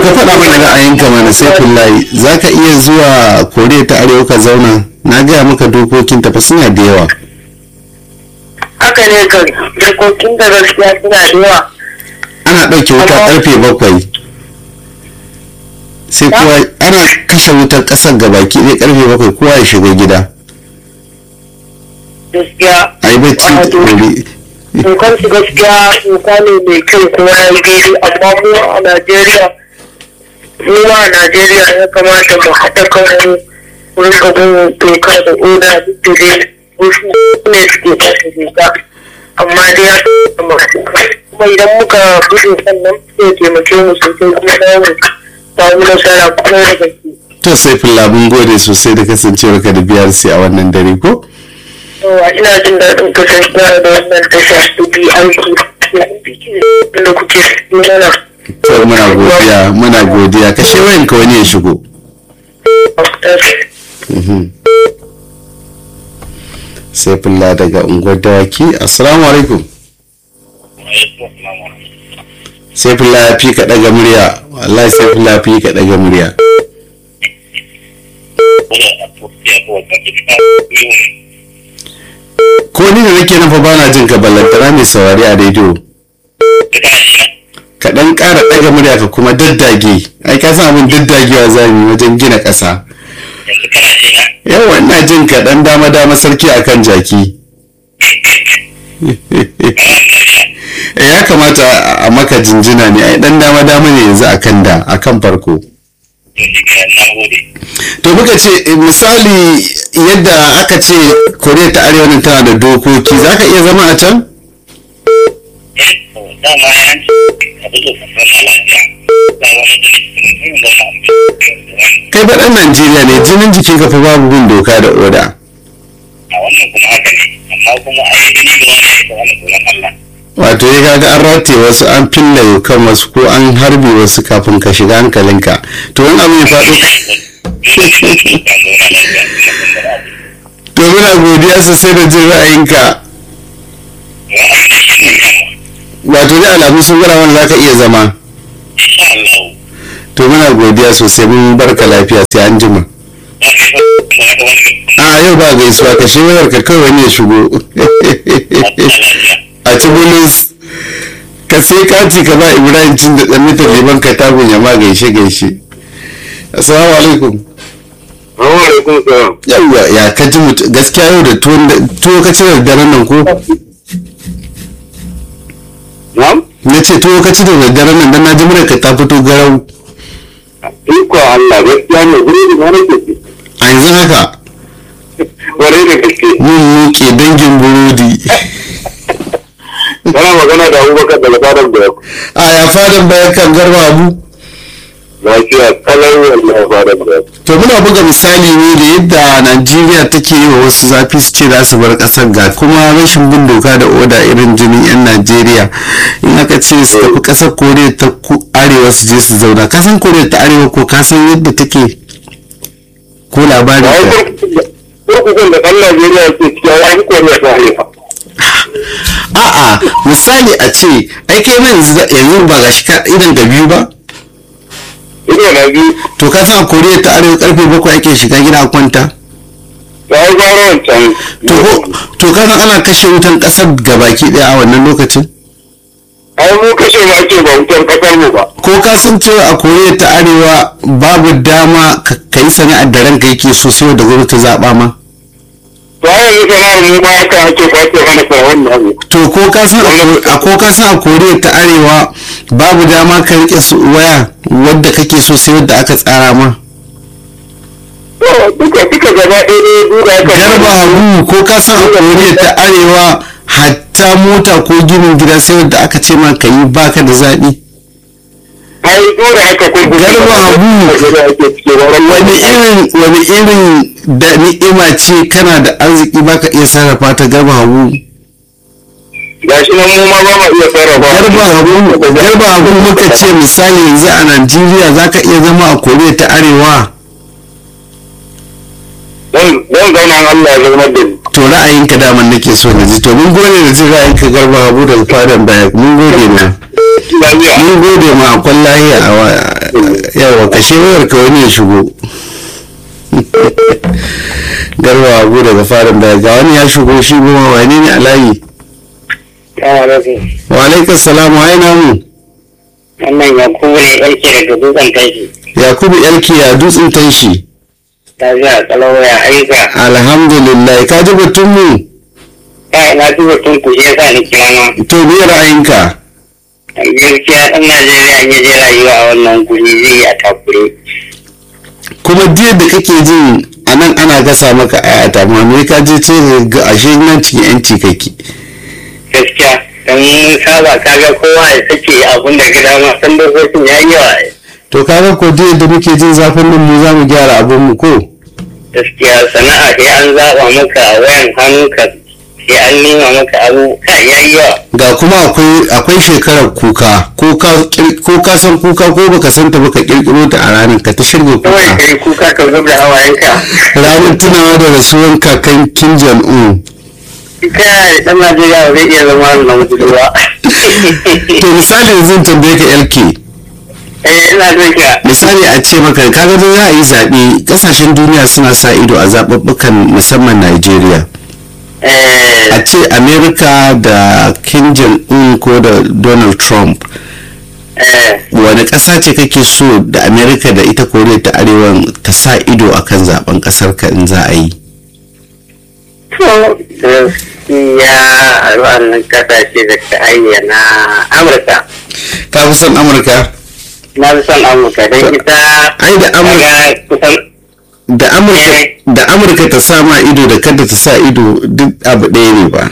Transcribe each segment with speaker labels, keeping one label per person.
Speaker 1: ka faɗa mana ra'ayinka mana sai kullayi za ka iya zuwa koriya ta arewa ka zauna na gaya maka dokokin tafa suna da yawa
Speaker 2: haka ne kan dokokin da gaskiya suna da yawa
Speaker 1: ana ɗauke wuta ƙarfe bakwai sai kowa ana kashe wutar ƙasar gabaki ɗaya ƙarfe bakwai kowa ya shiga gida
Speaker 2: gaskiya
Speaker 1: a yi bacci da wuri
Speaker 2: dokar su gaskiya doka ne mai kyau kuma ya yi daidai amma mu a najeriya mu ma a najeriya ya kamata mu haɗa kanmu wurin gaban doka da oda duk da dai wasu ne suke kasa doka amma dai ya masu kuma idan muka gudu sannan sai taimake mu sosai kuma za mu samu nasara kuma da gaske.
Speaker 1: to sai fulla mun gode sosai da kasancewar ka da biyar sai a wannan dare ko
Speaker 2: Yawa ina jin daɗin kasancewa da wannan tasha su bi aiki da kuke mana.
Speaker 1: to muna godiya muna godiya kashe wayanka wani ya shigo Mhm. sai fulla daga unguwar dawaki assalamu alaikum sai fulla ya fi ka daga murya wallahi sai fulla ya fi ka daga murya ko ni da nake nan fa bana jin ka ballantana mai saurari a rediyo ka dan ƙara daga murya ka kuma daddage ai ka san abin daddagewa zamu wajen gina ƙasa yawa ina jin ka dan dama dama sarki akan jaki ya kamata a maka jinjina ne ai dan dama dama ne yanzu akan da akan farko to muka ce eh, misali yadda aka ce koriya ta arewa nan tana da dokoki za ka iya zama a can kai ba ɗan najeriya ne jinin jikin ka fa babu bin doka da oda wato ya kaga an rataye wasu an fille kan wasu ko an harbe wasu kafin ka shiga hankalinka to wani abu ya faɗo to muna godiya sosai da jin ra'ayinka wato da alamu sun gwada wanda za ka iya zama to muna godiya sosai mun barka lafiya sai an jima a yau ba gaisuwa ka shi wayar ka kawai wani ya shigo a ci bulus ka sai kati ka ba ibrahim cin da ɗan mitar liman ka tagun ya ma gaishe gaishe assalamu alaikum
Speaker 3: alaikum salam.
Speaker 1: yawwa ya ka ji mutu gaskiya yau da tuwon da- tuwo ka ci da daren nan ko
Speaker 3: Na'am?
Speaker 1: na ce tuwo ka ci da daren nan dan na ji mura ka ta fito garau
Speaker 3: Iko Allah gaskiya ne guri da ma nake ci.
Speaker 1: a yanzu haka
Speaker 3: Kwarai da gaske.
Speaker 1: mun muke dangin burodi
Speaker 3: Kana magana da Abubakar da Labaran da
Speaker 1: a ya fadan bayan kan garba abu
Speaker 3: lafiya kalar wallahi Labaran da
Speaker 1: to muna buga misali ne da yadda najeriya take yi wa wasu zafi su ce za su bar kasar ga kuma rashin bin doka da oda irin jinin yan najeriya in aka ce su tafi kasar koriya ta ku- arewa su je su zauna kasan koriya ta arewa ko kasan yadda take ko labari
Speaker 3: Ba wai kurkukun da ɗan Najeriya ke cikin ya yi koriya ta arewa.
Speaker 1: a'a misali a ce ai kai nan yanzu yanzu ba ga shi ka idan da biyu ba
Speaker 3: Ido na biyu
Speaker 1: to ka san a koriya ta arewa karfe bakwai ake shiga gida a kwanta
Speaker 3: ta yi gwara wancan.
Speaker 1: to ko- to ka san ana kashe wutan kasar gabaki daya a wannan lokacin
Speaker 3: Ai mu kashe ma ake ba wutar kasar mu ba.
Speaker 1: ko ka san cewa a koriya ta arewa babu dama ka ka yi sana'ar da ranka yake so sai da gwamnati zaɓa ma
Speaker 3: To ai yanzu sana'ar mu ma haka ake kwace mana sa wannan abu.
Speaker 1: to ko ka san a Ko- a ko ka san a koriya ta arewa babu dama ka rike su waya wadda kake so sai wadda aka tsara ma
Speaker 3: To duka duka gaba ɗaya ne duka aka.
Speaker 1: garba hagu ko ka san a koriya ta arewa hatta mota ko ginin gida sai wadda aka ce ma ka yi baka da zaɓi
Speaker 3: Ai dole haka kurkuku.
Speaker 1: Garba Habu.
Speaker 3: Da ake cikin
Speaker 1: wani irin wani irin da ni'ima ce kana da arziki baka iya sarrafa ta garba hagu
Speaker 3: gashi nan mu ma ba ma iya sarrafa
Speaker 1: garba hagu garba hagu muka ce misali yanzu a najeriya zaka iya zama a koriya ta arewa
Speaker 3: dan dan zauna an Allah ya zama da ni
Speaker 1: to ra'ayinka daman nake so na ji to mun gode da jin ra'ayinka garba hagu daga fadan baya mun gode na
Speaker 3: lafiya
Speaker 1: mun gode ma akwai lahiya a wa- yawa kashe wayar ka wani ya shigo garba abu daga farin da ga wani ya shigo shi goma wani ne a layi wa alaikas salam wa aina mu
Speaker 2: wannan ya kuma ne yake daga dutsen tashi
Speaker 1: yakubu yalki ya dutsen tanshi
Speaker 2: ta zuwa kalau ya aika
Speaker 1: alhamdulillah ka ji batun mu
Speaker 2: ta ina duba tun ku shi yasa ni kira ma
Speaker 1: to me ra'ayinka
Speaker 2: gaskiya ɗan Najeriya in ya je rayuwa a wannan guri zai yi a takure
Speaker 1: kuma diyar da kake jin a nan ana gasa maka ayata ma me ka je ce ga ashe nan cikin yanci kake
Speaker 2: gaskiya don mun saba kaga kowa ya sake abun da gida ma san dokokin ya yi yawa
Speaker 1: to kaga ko diyar da muke jin zafin nan mu za mu gyara abin mu ko
Speaker 2: gaskiya sana'a sai an zaɓa maka wayan hannu ka sai an nema maka abu kai ya yi yawa
Speaker 1: ga kuma akwai akwai shekarar kuka ko ka kir- ko ka san kuka ko baka san ta baka kirkiro ta a ranar ka ta shirga
Speaker 2: kawai
Speaker 1: kuka
Speaker 2: kai kuka ka zub da hawayenka
Speaker 1: ranar tunawa da rasuwan kakan Kim Jong Un
Speaker 2: kai ɗan Najeriya ba zai iya zama na mutu ba
Speaker 1: to misali yanzu in tambaye ka LK
Speaker 2: eh ina jin ka
Speaker 1: misali a ce maka kaga da za a yi zaɓe ƙasashen duniya suna sa ido a zaɓuɓɓukan musamman Najeriya
Speaker 2: eh
Speaker 1: a ce Amerika da Kim Jong Un ko da Donald Trump
Speaker 2: eh
Speaker 1: wani ƙasa ce kake so da Amerika da ita Koriya ta Arewa ta sa ido akan zaben ƙasar ka in za a yi
Speaker 2: to gaskiya a wannan kasashe da ta ayyana Amurka
Speaker 1: ka fi son Amurka
Speaker 2: na fi son Amurka don ita
Speaker 1: ai da Amurka
Speaker 2: kaga kusan
Speaker 1: da Amurka da Amurka ta sa ma ido da kada ta sa ido duk abu ɗaya ne ba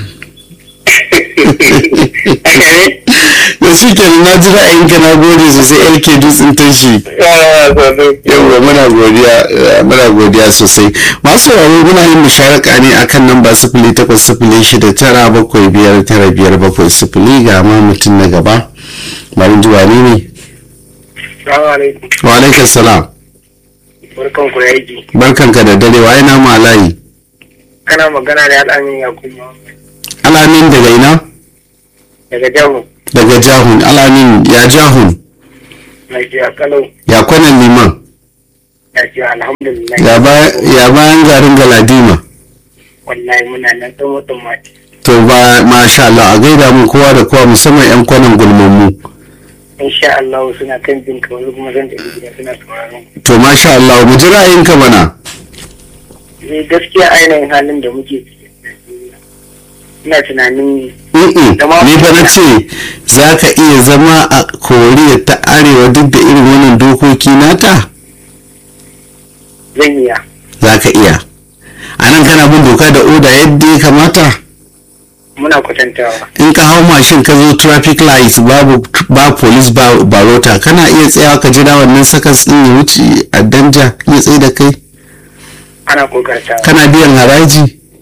Speaker 2: haka ne
Speaker 1: da shi kenan na ji ra'ayinka na gode sosai LK dutsen tashi yawwa muna godiya eh, muna godiya sosai masu sauraro muna yin musharaka ne akan namba sifili takwas sifili shida tara bakwai biyar tara biyar bakwai sifili ga ma mutum na gaba bari ji wani ne
Speaker 2: Salamu alaikum.
Speaker 1: wa alaikum salam
Speaker 2: Barkan ku da aiki.
Speaker 1: barkanka da dare wa ina ma layi
Speaker 2: Kana magana da al'amin Yakubu
Speaker 1: alamin daga ina
Speaker 2: daga Jamu.
Speaker 1: daga jahun alamin ya jahun
Speaker 2: Lafiya kalau.
Speaker 1: ya kwanan liman
Speaker 2: Lafiya alhamdulillah.
Speaker 1: ya ba- ya bayan garin galadima
Speaker 2: Wallahi muna nan ɗan mutum mati.
Speaker 1: to ba masha Allah a gaida mu kowa da kowa musamman yan kwanan gulmammu
Speaker 2: Insha Allah suna kan jin ka wani kuma zan tafi gida suna sauraron.
Speaker 1: to masha Allah mu ji ra'ayinka mana
Speaker 2: Ni gaskiya ainihin halin da muke ciki. a Najeriya. Ina tunanin
Speaker 1: Mm-mm. ni fa na ce za ka iya zama a koriya ta arewa duk da irin wannan dokoki nata
Speaker 2: zan iya.
Speaker 1: za ka iya a nan kana bin doka da oda yadda ya kamata
Speaker 2: Muna kwatantawa.
Speaker 1: in ka hau mashin ka zo traffic lights babu ba police ba barota kana iya tsayawa ka jira wannan sakas din ya wuce a danja ya tsaye da kai
Speaker 2: Ana kokartawa.
Speaker 1: kana biyan haraji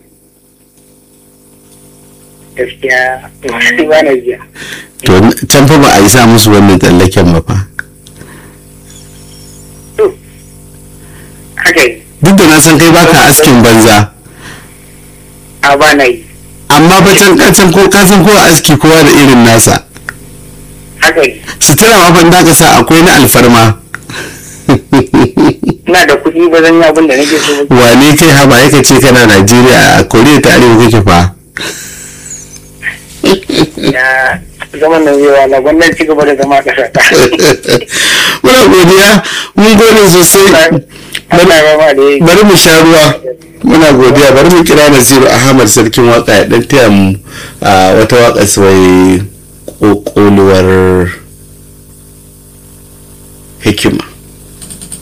Speaker 2: Gaskiya ba na biya.
Speaker 1: to can fa ba a yi sa musu wannan tsallaken ba fa
Speaker 2: Haka yi.
Speaker 1: duk da na san kai baka askin banza
Speaker 2: A ba na yi.
Speaker 1: amma fa can can ko ka san ko aski kowa da irin nasa
Speaker 2: Haka yi.
Speaker 1: sutura ma ban da ka sa akwai na alfarma
Speaker 2: Ina da kuɗi ba zan yi abin da nake so ba.
Speaker 1: wane kai haba yaka ce kana najeriya a koriya ta arewa kake fa
Speaker 2: ya zaman nan zai wala wannan ci gaba da zama ƙasa ta
Speaker 1: muna godiya mun gode sosai
Speaker 2: Allah ya ba da yi
Speaker 1: bari mu sha ruwa muna godiya bari mu kira nasiru ahmad sarkin waka ya dan taya mu a wata waka sai kokoluwar